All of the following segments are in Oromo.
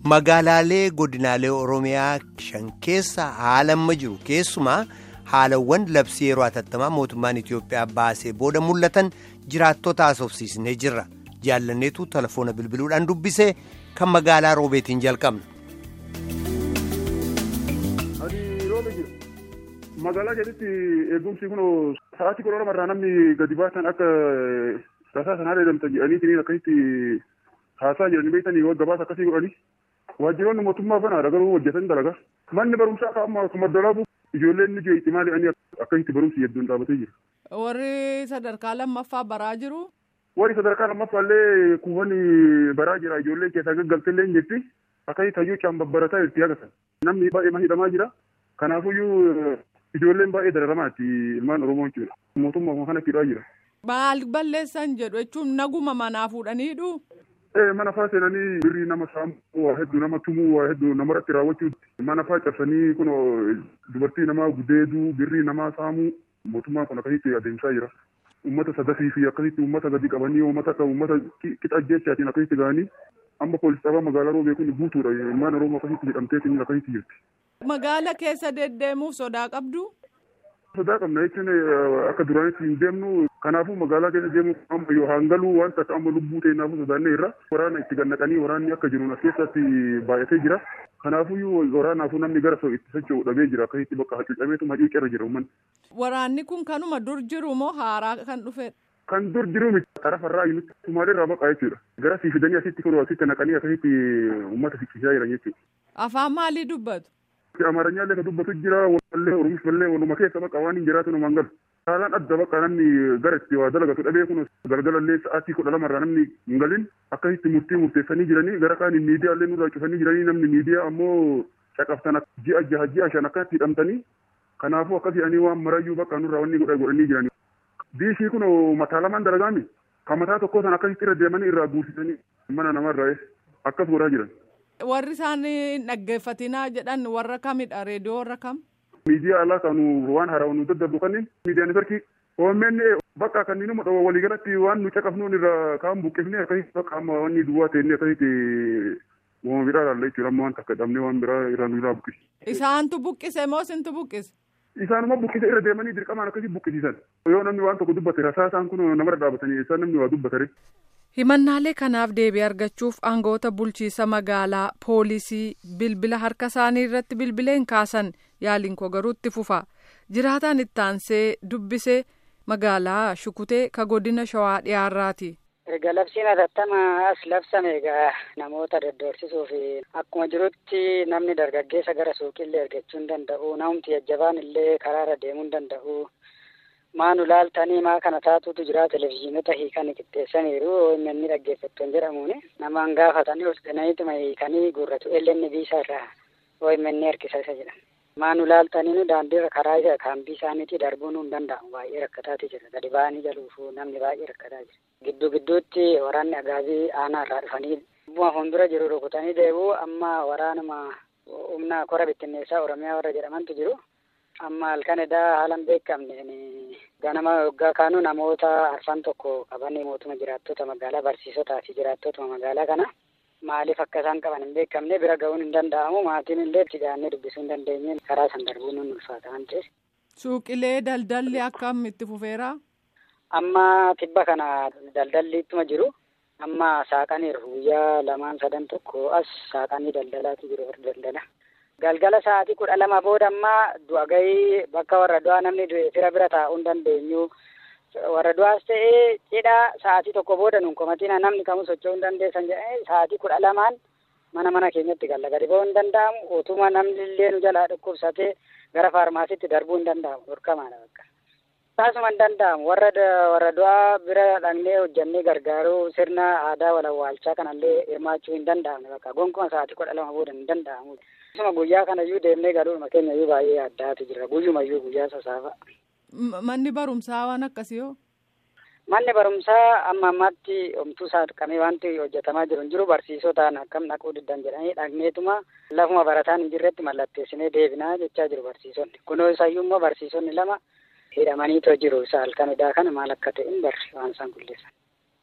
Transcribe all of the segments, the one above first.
Magaalaalee godinaalee Oromiyaa shan keessa haala amma jiru keessumaa haalawwan labsii yeroo hatattamaa mootummaan Itoophiyaa baasee booda mul'atan jiraattota haasofsiisnee jirra. Jaallanneetu telefoona bilbiluudhaan dubbisee kan magaalaa roobeetiin jalqabna. Magaalaa keessatti eegumsi kun sa'aatii kudha lamarraa namni gadi baasan akka tasaa sanaa dheedamtan jedhanii akkasitti haasaa jiranii beektanii gabaasa akkasii godhanii waajjiroonni mootummaa kanaadha garuu hojjetan dalagaa. Manni barumsaa akka amma akkuma dalagu ijoolleen ni jeetti maali ani akkasitti barumsi hedduun dhaabatee jira. Warri sadarkaa lammaffaa baraa jiru. Warri sadarkaa lammaffaa illee kuufani baraa jira ijoollee keessaa gaggaltee illee hin jirti akkasitti hayyuu babbarataa jirti agarsiisa. Namni baay'ee hidhamaa jira. Kanaafuyyuu ijoolleen baay'ee dararamaatti ilmaan Oromoo jechuudha. Mootummaa kana fidaa jira. Maal balleessan jedhu jechuun naguma manaa fuudhaniidhu. Mana faa seenanii birrii nama saamuu waa hedduu nama tumuu waa hedduu namarratti raawwachuu mana faa cabsanii kun dubartii namaa gudeeduu birrii namaa saamuu mootummaan kun akkasitti adeemsaa jira. Uummata sadafii fi akkasitti uummata gadi qabanii uummata akka uummata qixa jechaatiin akkasitti ga'anii amma poolis xabaa magaalaa roobee kun guutuudha ilmaan Oromoo akkasitti hidhamteetiin akkasitti jirti. Magaala keessa deddeemuuf sodaa qabdu. Sodaa qabna jechuun akka duraanitti hin deemnu kanaafuu magaalaa keessa deemuu amma yoo hangaluu wanta akka amma lubbuu ta'innaafuu sodaannee irra waraana itti gannaqanii waraanni akka jiru as keessatti baay'atee jira. Kanaafuu waraanaafuu namni gara itti socho'u dhabee jira akkasitti bakka hacuucameetu hacuucarra jira uummanni. Waraanni kun kanuma dur jiru moo haaraa kan dhufedha? Kan dur jiru miti xarafarraa nuti Sumaalee baqaa jechuudha. Gara sii fidanii asitti kun asitti naqanii akkasitti uummata siqqisaa jiran jechuudha. Afaan maalii dubbatu? Amaaranya illee kan dubbatu jira wallee Oromoo illee waluma keessa bakka waan hin jiraatu numaan galu. Haalaan adda bakka namni gara itti waa dalagatu dhabee kun galgala illee sa'aatii kudha lamarraa namni hin galin akkasitti murtii murteessanii jiranii gara kaan miidiyaa illee nurraa cufanii jiranii namni miidiyaa ammoo caqaftan ji'a jaha ji'a shan akkatti hidhamtanii kanaafuu akkas jedhanii waan marayyuu bakka nurraa wanni godha godhanii jiranii. Diishii kun mataa lamaan dalagaami kan mataa tokkoo san akkasitti irra deemanii irraa guursisanii mana namarraa akkas godhaa jiran. Warri isaan dhaggeeffatinaa jedhan warra kamidha reediyoo warra kam? Miidiyaa alaa kan waan haaraa nu daddarbu kanneen miidiyaa neetworkii OMN bakka kanneen immoo waliigalatti waan nu caqafnuun irraa kaan buqqifnee akkasitti bakka amma wanni duwwaa ta'e akkasitti uumama biraa ilaalla jechuudha amma waan takka dhabnee waan biraa irraa nu irraa buqqise. Isaantu buqqise moo isintu buqqise? Isaanuma buqqise irra deemanii dirqamaan akkasii buqqisiisan. Yoo namni waan tokko dubbate rasaasaan kun namarra dhaabatanii isaan namni waa dubbatare. Himannaalee kanaaf deebii argachuuf aangoota bulchiisa magaalaa poolisii bilbila harka isaanii irratti bilbileen kaasan yaaliin koo garuu itti fufa. Jiraataan itti aansee dubbisee magaalaa Shukutee ka godina Shawaa dhiyaarraati. Erga labsiin hatattamaa as labsame egaa namoota daddorsisuu fi akkuma jirutti namni dargaggeessa gara suuqiillee argachuu hin danda'u namni jajjabaan illee karaarra deemuu hin danda'u. Maanu laaltanii maa kana taatutu jira televizyiinota hiikanii qixxeessaniiru inni dhaggeeffattoon jedhamuun namaan gaafatanii hoosgananiituma hiikanii guurratu eellenni biisaa irraa OMN harkisa isa jedhan. Maanu laaltanii nu daandiirra karaa isa kaambii isaaniitii darbuun hin danda'amu baay'ee rakkataati jira gadi ba'anii jaluufu namni baay'ee rakkataa jira. Gidduu gidduutti waraanni agaabii aanaa irraa dhufanii bu'aa fuuldura jiru rukutanii deebi'u amma waraanuma humna kora bittinneessaa Oromiyaa warra jedhamantu jiru. amma halkan edaa haalan beekamne ganama yoggaa kaanu namoota arfan tokko qabanii mootuma jiraattota magaalaa barsiisotaa fi jiraattotuma magaalaa kana maaliif akka isaan qaban hin beekamne bira ga'uun hin danda'amu maatiin illee itti gaannee dubbisuu hin dandeenye karaa san darbuun nun ulfaata waan ta'eef. Suuqilee daldalli akkam itti fufeera? Amma tibba kana daldalli ittuma jiru. Amma saaqaniiru guyyaa lamaan sadan tokko as saaqanii daldalaatu jiru warri daldala. galgala sa'aatii kudha lama booda ammaa du'a gahii bakka warra du'aa namni fira bira taa'uu hin dandeenyu warra du'aas ta'ee cidha sa'aatii tokko booda nun komatina namni kamuu socho'uu hin dandeessan jedhanii sa'aatii kudha lamaan mana mana keenyatti galla gadi ba'uu hin danda'amu utuma namni illee nu jalaa dhukkubsatee gara faarmaasiitti darbuu hin danda'amu dhorkamaadha bakka. Taasuma hin danda'amu warra warra du'aa bira dhaqnee hojjannee gargaaruu sirna aadaa walawwaalchaa kanallee hirmaachuu hin danda'amne bakka gonkumaa sa'aatii kudha lama booda hin danda'amu. Akkasuma guyyaa kana iyyuu deemnee galuudhuma keenya iyyuu baay'ee addaatu jira. Guyyuma iyyuu guyyaa sasaafa. Manni barumsaa waan akkasii hoo? Manni barumsaa amma ammaatti homtuu saaqamee wanti hojjetamaa jiru hin jiru barsiisotaan akkam dhaquu diddan jedhanii dhaqneetuma lafuma barataan hin jirretti mallatteessinee deebinaa jechaa jiru barsiisonni. Kunoo isayyuu immoo barsiisonni lama hidhamaniitoo jiru isa halkan edaa kana maal akka ta'e hin barre waan isaan qulleessan.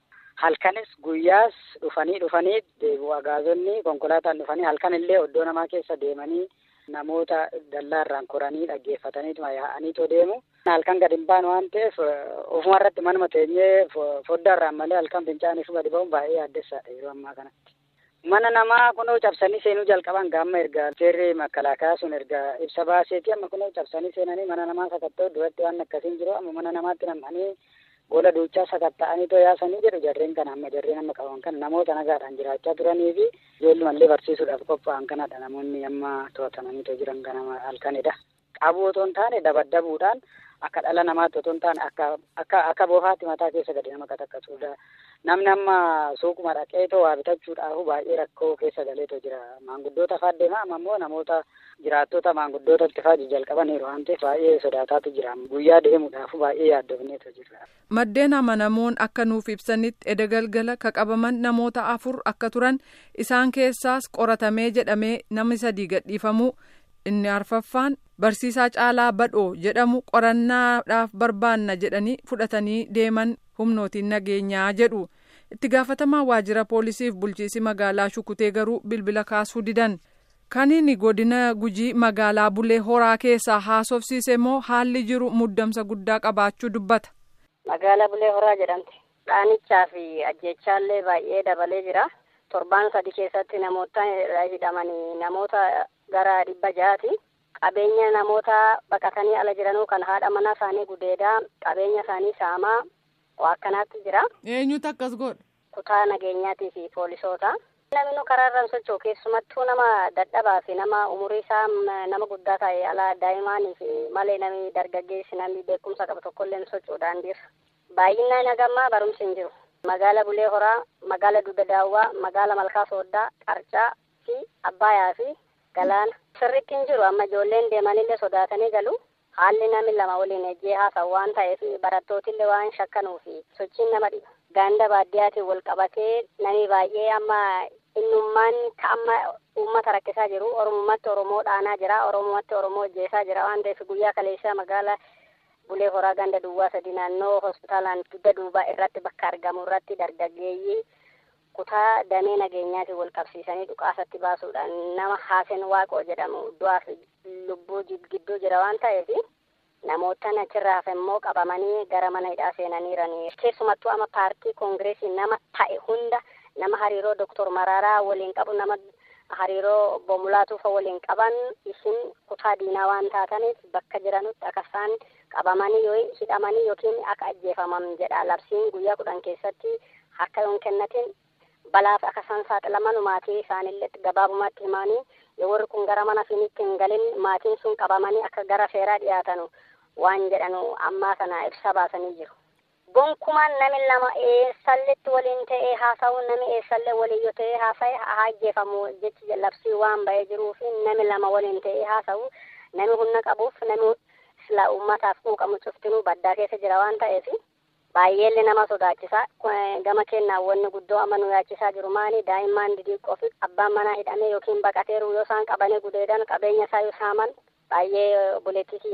halkanis guyyaas dhufanii dhufanii deebi'u agaazonni konkolaataan dhufanii halkan illee oddoo namaa keessa deemanii namoota dallaarraan koranii dhaggeeffataniituma yaa'aniitoo deemu. Halkan gadi hin baanu waan ta'eef ofuma irratti manuma teenyee foddaarraan malee halkan fincaaniif gadi ba'uun baay'ee yaaddessaadha yeroo ammaa kanatti. Mana namaa kunoo cabsanii seenuu jalqaban gaamma erga seerri makalaakaa sun erga ibsa baaseeti amma kunoo cabsanii seenanii mana namaa sakatta'u duratti waan akkasiin jiru amma mana namaatti nam'anii gola duuchaa sakatta'anii too yaasanii jedhu jarreen kana amma jarreen amma qaban kan namoota nagaadhaan jiraachaa turanii fi ijoollumallee barsiisuudhaaf qophaa'an kanadha namoonni amma to'atamanii too jiran kana halkanidha. Qabuu otoo hin taane dabaddabuudhaan akka dhala namaatti otoo hin taane akka akka akka boofaatti mataa keessa gadi nama qataqqatuudha. Namni amma suuquma dhaqeetoo waa bitachuudhaaf baay'ee rakkoo keessa galeetoo jira. Maanguddoota fa'aa deema amma immoo namoota jiraattota maanguddootatti fa'aa jalqabaniiru waan ta'eef baay'ee sodaataatu jira. Guyyaa deemuudhaaf baay'ee yaaddofneetoo jira. Maddeen amanamoon akka nuuf ibsanitti edda galgala ka qabaman namoota afur akka turan isaan keessaas qoratamee jedhamee namni sadii gadhiifamuu inni arfaffaan barsiisaa caalaa badhoo jedhamu qorannaadhaaf barbaanna jedhanii fudhatanii deeman humnootiin nageenyaa jedhu itti gaafatamaa waajjira poolisiif bulchiisi magaalaa shukutee garuu bilbila kaasuu didan kaniini godina gujii magaalaa bulee horaa keessaa haasofsiise immoo haalli jiru muddamsa guddaa qabaachuu dubbata. magaalaa bulee horaa jedhamti dhaanichaa fi ajjechaallee baay'ee dabalee jira torbaan sadi keessatti namoota hidhamanii namoota gara dhibba jaati. qabeenya namoota baqatanii ala jiranuu kan haadha mana isaanii gudeedaa qabeenya isaanii saamaa waa akkanaatti jira. eenyutu akkas godha. kutaa nageenyaatii fi poolisoota. namni karaa irraan socho'u keessumattuu nama dadhabaa fi nama umurii isaa nama guddaa ta'e ala daa'imaanii fi malee namni dargaggeessi namni beekumsa qabu tokkollee hin socho'u daandiirra. baay'inaan hagammaa barumsi hin jiru. magaala bulee horaa magaala dugda daawwaa magaala malkaa sooddaa qarcaa fi abbaayaa fi galaana. sirriitti hin jiru amma ijoolleen deemanillee sodaatanii galu haalli namni lama waliin ejjee haasawu waan ta'eef barattootillee waan shakkanuu fi sochiin nama dhiba ganda baadiyyaatiin wal qabatee namni baay'ee amma innummaan ka amma uummata rakkisaa jiru oromummaatti oromoo dhaanaa jira oromummaatti oromoo ejjeesaa jira waan ta'eef guyyaa kaleessaa magaala bulee horaa ganda duwwaa sadi naannoo hospitaalaan dugda duubaa irratti bakka argamu irratti dargaggeeyyii kutaa damee nageenyaatiin wal qabsiisanii dhukaasatti baasuudhaan nama haasen waaqoo jedhamu du'aa fi lubbuu gidduu jira waan ta'eef namoota achirraa hafe immoo qabamanii gara mana hidhaa seenaniiranii keessumattuu ama paartii koongireesii nama ta'e hunda nama hariiroo doktor Maraaraa waliin qabu nama hariiroo Bomulaatuufa waliin qaban isin kutaa diinaa waan taataniif bakka jiranutti akka isaan qabamanii yoo hidhamanii yookiin akka ajjeefaman jedha labsiin guyyaa kudhan keessatti harka yoon kennatin balaaf akka isaan saaxilaman maatii isaanillee gabaabumatti himanii yoo warri kun gara mana finitti hin galin maatiin sun qabamanii akka gara seeraa dhiyaatanu waan jedhanu ammaa kana ibsa baasanii jiru. Gonkumaan nami lama eessalletti waliin ta'ee haasa'u nami eessallee waliin yoo ta'ee haasa'e haa ajjeefamu jechi labsii waan ba'ee jiruu fi nami lama waliin ta'ee haasa'u nami humna qabuuf nami silaa uummataaf quuqamu cuftinuu baddaa keessa jira waan ta'eef baay'eellee nama sodaachisa gama kennaan wanni guddoo amma nu yaachisaa jiru maali daa'imman didiiqqoo fi abbaan manaa hidhamee yookiin baqateeru yoo isaan qabanii gudeedan qabeenya isaa yoo saaman baay'ee buleetti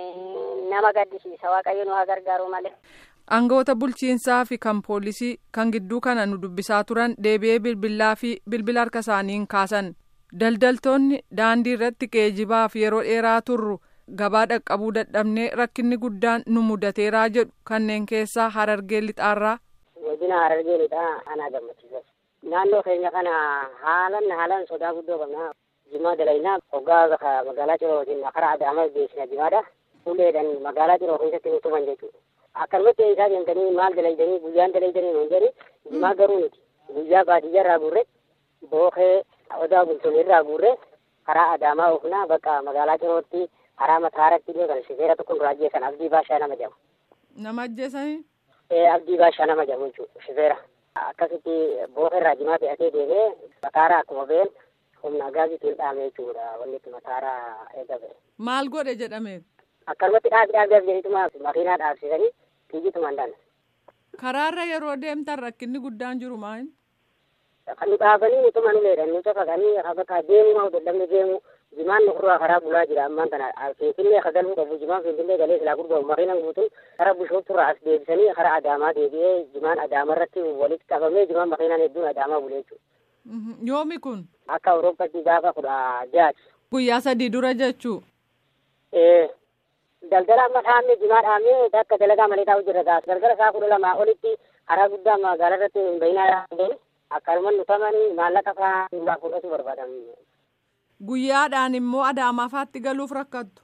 nama gaddisiisa waaqayyo nu haa gargaaru malee. Aangawoota bulchiinsaa fi kan poolisii kan gidduu kana nu dubbisaa turan deebi'ee bilbilaa fi bilbila harka isaaniin kaasan daldaltoonni daandii irratti geejibaaf yeroo dheeraa turru. gabaa dhaqqabuu dadhabnee rakkinni guddaan nu mudateeraa jedhu kanneen keessaa harargee lixaarraa. Wajjina harargee lixaa anaa gammachiisa. Naannoo keenya kana haalan haalan sodaa guddoo qabna. Jimaa dalaynaa hoggaa magaalaa Cirootiin karaa Adaamaa geessina jimaadha. Uleedhaan magaalaa Ciroo keessatti nu tuman jechuudha. Akkanumatti isaa deemtanii maal dalaydanii guyyaan dalaydanii nuun jedhani jimaa garuu nuti guyyaa baadiyyaa irraa guurre bookee odaa bultoonni irraa guurre karaa Adaamaa oofnaa bakka magaalaa Cirootti karaa mataaratti illee kan shifeera tokko duraa ajjeesan abdii baashaa nama jedhamu. Nama ajjeesanii? Ee abdii baashaa nama jedhamu jechuudha shifeera. Akkasitti booka irraa jimaa fe'atee deemee mataaraa akkuma ba'een humna gaasiitiin dhaame jechuudha wanni itti mataaraa eegame. Maal godhe jedhame? Akkanumatti dhaabi dhaabi jedhituma makiinaa dhaabsisanii fiigituma hin Karaarra yeroo deemtan rakkinni guddaan jiru maal? Kan nu dhaabanii utuma nu leedhan nu cafaqanii bakka deemuu maa dadhabne deemuu jimaan nurraa karaa bulaa jira ammaan tana finfinnee ka galuu qabu jimaan finfinnee galee silaa gurguramu makiina guutuun karaa bishooftuurraa as deebisanii karaa adaamaa deebi'ee jimaan adaama irratti walitti qabamee jimaan makiinaan hedduun adaamaa bulee jechuudha. Yoomi kun? Akka Awurooppaatti gaafa kudha jaati. Guyyaa sadii dura jechuu? Ee daldala amma dhaabne jimaa dhaabne akka dalagaa malee taa'u jirra ta'a. Galgala isaa kudha lamaa olitti karaa guddaa magaalaa irratti hin bayinaa dhaabne akkanuma nutamanii maallaqa fa'aa nurraa fudhatu barbaadan. Guyyaadhaan immoo adaamaafaatti galuuf rakkattu.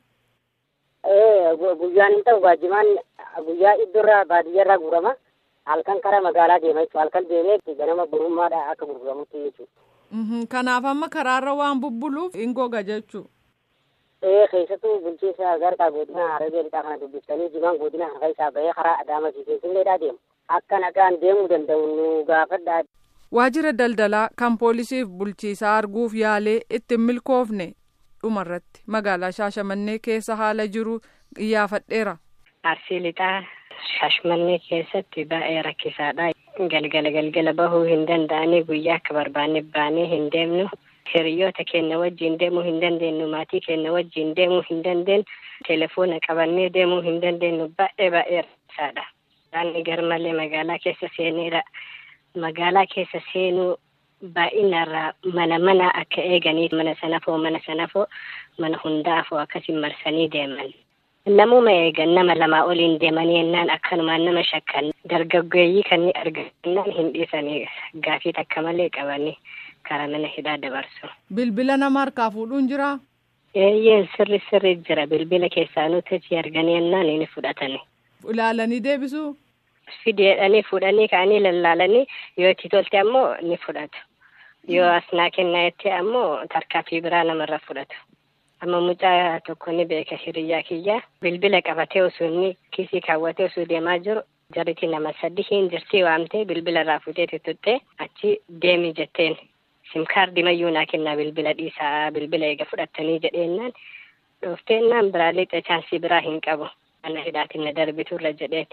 Ee guyyaan hin ta'u baajimaan guyyaa iddoorraa baadiyyaarraa guurama. Halkan karaa magaalaa deema jechuudha. Halkan deemee ganama burummaadha akka gurguramutti jechuudha. Kanaaf amma karaarra waan bubbuluuf hin goga jechuu. Ee keessattuu bulchiinsa gargaa godina Harargee lixaa kana dubbiftanii jimaan godina harka isaa bahee karaa Adaamaa fi Finfinneedhaa deemu. Akka nagaan deemuu danda'u nu gaafadhaa. Waajjira daldalaa kan poolisiif bulchiisaa arguuf yaalee ittiin milkoofne dhumarratti magaalaa Shaashamannee keessa haala jiru iyyaafadheera. Arsii lixaa Shaashamannee keessatti baay'ee rakkisaadha. Galgala galgala bahuu hin danda'anii guyyaa akka barbaanne baanee hin deemnu. Hiriyoota keenya wajjin deemuu hin dandeenyu. Maatii keenya wajjin deemuu hin dandeenyu. Telefoona qabannee deemuu hin dandeenyu. Baay'ee baay'ee rakkisaadha. Daanni garmalee magaalaa keessa seeneedha. Magaalaa keessa seenuu baay'inarraa mana mana akka eeganiif mana sanafoo mana sanafoo mana hundaafoo akkasiin marsanii deeman. Namuma eegan nama lamaa oliin deemanii yennaan akkanumaan nama shakkan dargaggeeyyii kan argannaan hin dhiisanii gaafii takka malee qabanii karaa mana hidhaa dabarsu. Bilbila nama harkaa fuudhuun jiraa? Eeyyeen sirri sirri jira bilbila keessaa nuti arganii yennaan ni fudhatani. Ilaalanii deebisuu? Fideedhanii fuudhanii ka'anii lallaalanii yoo itti tolte ammoo ni fudhatu. Yoo asnaa kennaa jettee ammoo tarkaanfii biraa namarra fudhatu. Amma mucaa tokko ni beeka hiriyyaa kiyyaa bilbila qabatee osoo inni kiisii kaawwatee osoo deemaa jiru jarriti nama sadii hin jirtii waamtee bilbila irraa fuutee tuttuttee achi deemi jetteen simkaardii mayyuu naa kennaa bilbila dhiisaa bilbila eega fudhattanii jedheennaan dhoofteennan biraa lixa chaansii biraa hin qabu mana hidhaatiin na darbiturra jedheeti.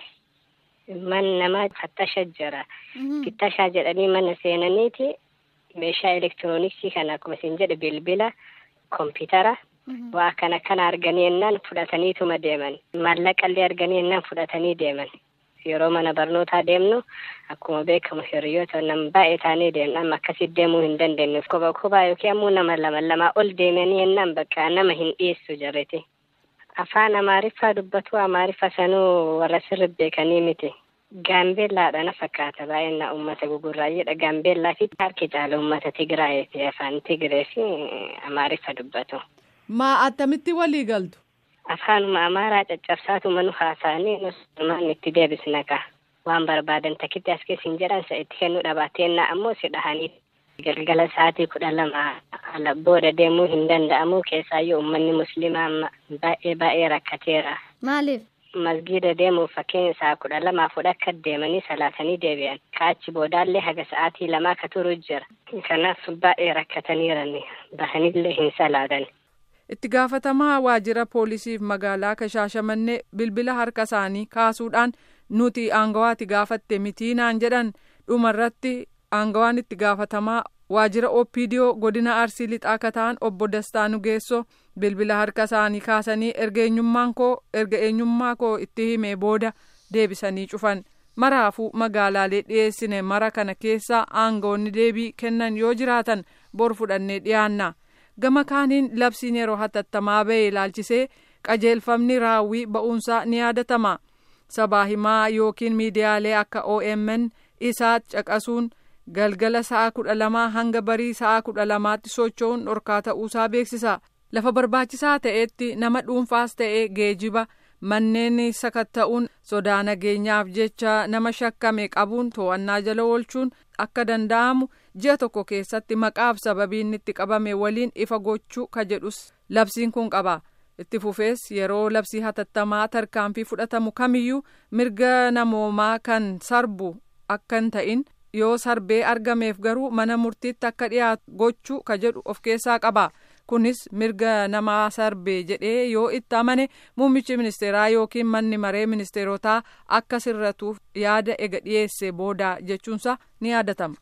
Man nama fattasha jira. Fittashaa jedhanii mana seenaniiti meeshaa elektirooniksii kana akkuma isin jedhe bilbila kompiitara waa kana kana arganii yennaan fudhataniituma deeman. Maallaqallee arganii yennaan fudhatanii deeman. Yeroo mana barnootaa deemnu akkuma beekamu hiriyoota nama baay'ee taanee deemna amma akkasitti deemuu hin dandeenyu. Kophaa kophaa yookiin ammoo nama lama lamaa ol deemanii yennaan bakka nama hin dhiyeessu jarreti. Afaan Amaariffaa dubbatu Amaariffa sanuu warra sirri beekanii miti. Gaambeellaadha na fakkaata baay'ina uummata gugurraayyeedha. Gaambeellaa fi harki caala uummata Tigraayee fi afaan Tigree fi Amaariffa dubbatu. Maa attamitti walii galtu? Afaanuma Amaaraa caccabsaatuma nu haasa'anii nus ilmaan itti deebisna kaa. Waan barbaadan takkitti as keessin jedhan isa itti kennuu dhabaateenna ammoo si dhahanii galgala sa'aatii kudha lama ala booda deemuu hin danda'amu keessaayyuu uummanni musliimaa amma baay'ee baay'ee rakkateera. Maaliif? Masgiida deemuuf fakkeenya isaa kudha lamaa fudha akka deemanii salaatanii deebi'an. Kaachi boodaallee haga sa'aatii lamaa ka turu jira. Kanaaf baay'ee rakkataniirani. Bahanillee hin salaatan. Itti gaafatamaa waajjira poolisiif magaalaa Shaashamannee bilbila harka isaanii kaasuudhaan nuti aangawaati gaafatte mitiinaan jedhan dhumarratti aangawaan itti gaafatamaa waajjira OPDO godina Arsii lixaa akka ta'an obbo Dastaa Nugeessoo bilbila harka isaanii kaasanii erga eenyummaan koo erga eenyummaa koo itti himee booda deebisanii cufan maraafuu magaalaalee dhiyeessine mara kana keessaa aangawoonni deebii kennan yoo jiraatan bor fudhannee dhiyaanna gama kaaniin labsiin yeroo hatattamaa ba'e ilaalchisee qajeelfamni raawwii ba'uunsaa ni yaadatama sabaa himaa yookiin miidiyaalee akka OMN isaa caqasuun. galgala sa'a kudha lamaa hanga barii sa'a kudha lamaatti socho'uun dhorkaa ta'uusaa beeksisa lafa barbaachisaa ta'etti nama dhuunfaas ta'ee geejiba manneen sakatta'uun sodaa nageenyaaf jecha nama shakkame qabuun to'annaa jala oolchuun akka danda'amu ji'a tokko keessatti maqaaf sababiin itti qabame waliin ifa gochuu ka jedhus labsiin kun qaba itti fufees yeroo labsii hatattamaa tarkaanfii fudhatamu kamiyyuu mirga namoomaa kan sarbu akka hin ta'in. yoo sarbee argameef garuu mana murtiitti akka dhiyaatu gochuu ka jedhu of keessaa qaba kunis mirga namaa sarbee jedhee yoo itti amane muummichi ministeeraa yookiin manni maree ministeerotaa akka sirratuuf yaada ega dhiyeesse booda jechuunsa ni yaadatama.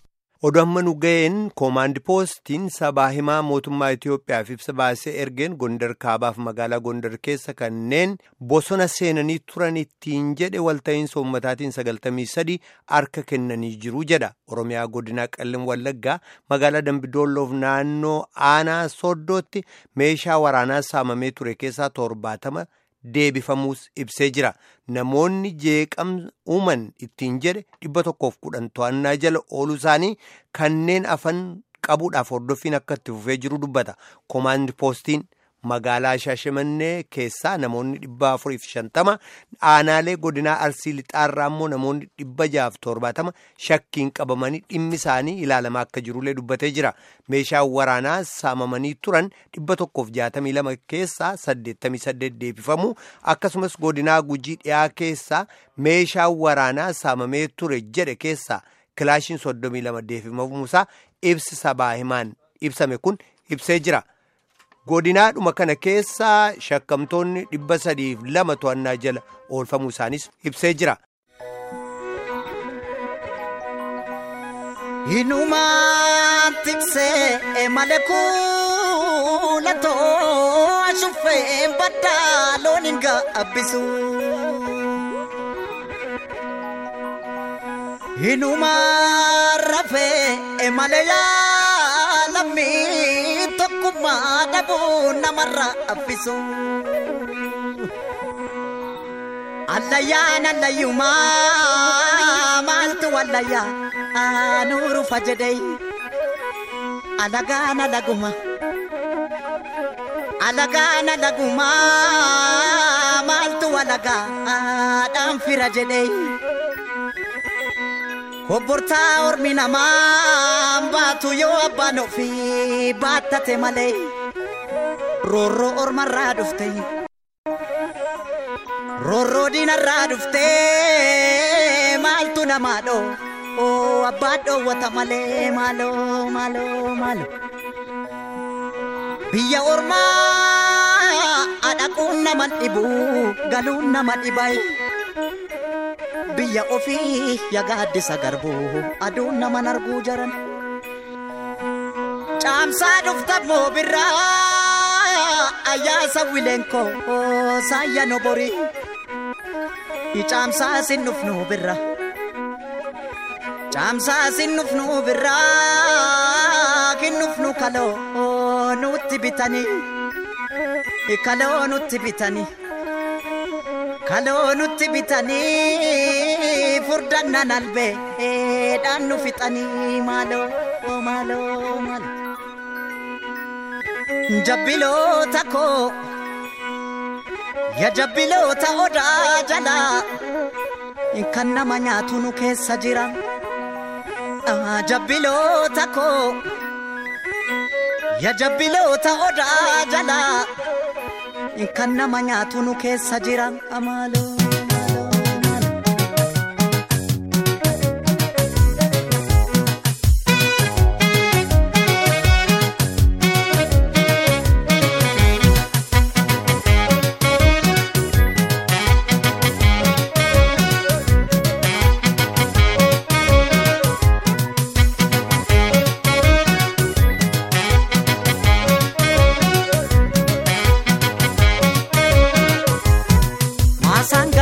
Oduu amma nu ga'een koomaandi poostiin sabaa himaa mootummaa Itoophiyaaf ibsa baasee ergeen Gondar Kaabaaf magaalaa Gondar keessa kanneen bosona seenanii turan ittiin jedhe walta'iinsa uummataatiin sagaltamii sadii harka kennanii jiru jedha. Oromiyaa godinaa Qellem Wallaggaa magaalaa Dambidoolloof naannoo aanaa Sooddootti meeshaa waraanaa saamamee ture keessaa torbaatama deebifamuus ibsee jira. Namoonni jeeqamsa uuman ittiin jedhe dhibba tokkoof kudhan to'annaa jala ooluu isaanii kanneen afan qabuudhaaf hordoffiin akka itti fufee jiru dubbata. Koomaandi poostiin magaalaa Shaashimannee keessaa namoonni dhibba afuriif shantama aanaalee godinaa Arsii Lixaarraa immoo namoonni dhibba jaaf torbaatama shakkiin qabamanii dhimmi isaanii ilaalamaa akka jirullee dubbatee jira. Meeshaan waraanaa saamamanii turan dhibba tokkoof jaatamii lama keessaa saddeettamii saddeet deebifamu akkasumas godinaa gujii dhiyaa keessaa meeshaan waraanaa saamamee ture jedhe keessaa kilaashiin soddomii lama deebifamuusaa ibsi sabaa himaan ibsame kun ibsee jira. godinaadhuma kana keessaa shakkamtoonni dhibba sadiif lama to'annaa jala oolfamuu isaanis ibsee jira. Hinumaan tiksee malee kuulatoo ashuufee baddaa loon hin gaabbisu. Hinumaan rafee malee yaalamii tokkummaa dhabuu namarra affisu. Allayyaan allayyumaa maaltu wallayyaa aanuurufa jedhee alagaan alaguma. Alagaan alagumaa maaltu walagaadhaan fira jedhee. Obbortaa ormi namaa baatu yoo abbaan ofii baattate malee roorroo ormarraa dhufte roorroo diinarraa dhufte maaltu namaa dhoo oo abbaan dhoowwata malee maaloo maaloo maaloo biyya ormaa adhaquun nama dhibu galuun nama dhibai. biyya ofii yagaaddisa garbuu aduun naman arguu jaran caamsaa dhufta moo birraa ayyaasa wileenkoo saayya nobori caamsaa sin dhufnu birra caamsaa sin dhufnu birraa kin dhufnu kaloo nutti bitanii kaloo nutti bitanii. kaloo nutti bitanii furdannan albeedhaan nu fixanii maaloo maaloo maaloo jabbiloota koo ya jabbiloota odaa jalaa kan nama nyaatu nu keessa jira jabbiloota koo ya jabbiloota odaa jalaa kan nama nyaatu nu keessa jira amaaloo. Masang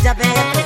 jabeeku.